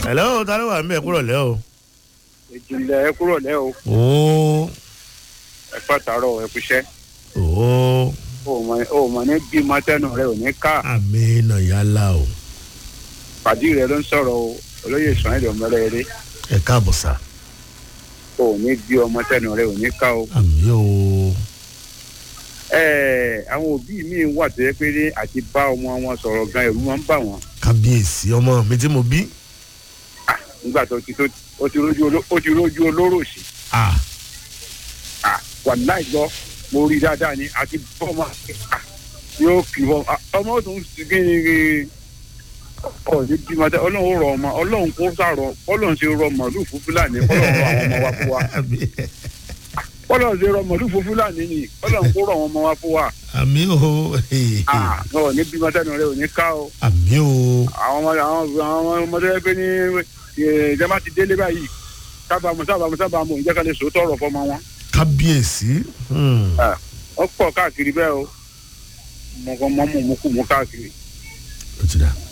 hello ta ló wà ń bẹ̀ kúrò lẹ́ o. ìjìnlẹ̀ ẹ kúrò lẹ́ o ooo ẹ pàtàrọ̀ ẹ kúṣẹ́ ooo o mọ̀ ní bí mọ́tẹ́nù rẹ ò ní ká àmì nà yálà o pàdí rẹ ló ń sọ̀rọ̀ o olóyè sàn ẹ̀dọ̀ mẹ́rẹ̀ eré ẹ káàbọ̀ sá o ní bí ọmọtẹ́nù rẹ ò ní ká o. àmì o ẹ àwọn òbí mi wà tó yẹ pé ní àti bá ọmọ wọn sọ̀rọ̀ gan ẹ̀rù wọn ń bà wọ́n kábíyèsí ọmọ mi tí mo bí. Ah, nígbà tó ti tó ó ti rójú oló- ó ti rójú olóró sí ah Ah, wàláì gbọ́ mo rí dáadáa ni àti bọ́ọ̀mù yóò kì í bọ́ Ah, ọmọ tó ń sìn kí ni ọ̀ ní bí mọ́tẹ́ ọlọ́run ó rọ ọmọ ọlọ́run kó sàrọ̀ ọlọ́run ṣe rọ màálù fún fúlàní ọlọ́run rọ àwọn ọmọ wa fún wa ọlọ́run ṣe rọ màálù fún fúlàní ni ọlọ́run kó rọ àwọn ọmọ wa fún wa àmì o Ah, ọ̀ ní bí mọ́tẹ́ rẹ ò ní ká o àmì o àwọn ọmọ àwọn àwọn ọmọdé ẹgbẹ́ ní ìjọba ti délé báyìí sábàmù sábàmù sábàmù ìjẹ́kálẹ̀ sòótọ́ ọ̀rọ̀ fọmọ wọn kábíyèsí. Hmm. ó pọ̀ káàkiri bẹ́ẹ̀ o mọ̀kàn mọ́mú mú kú mú káàkiri. ó ti dà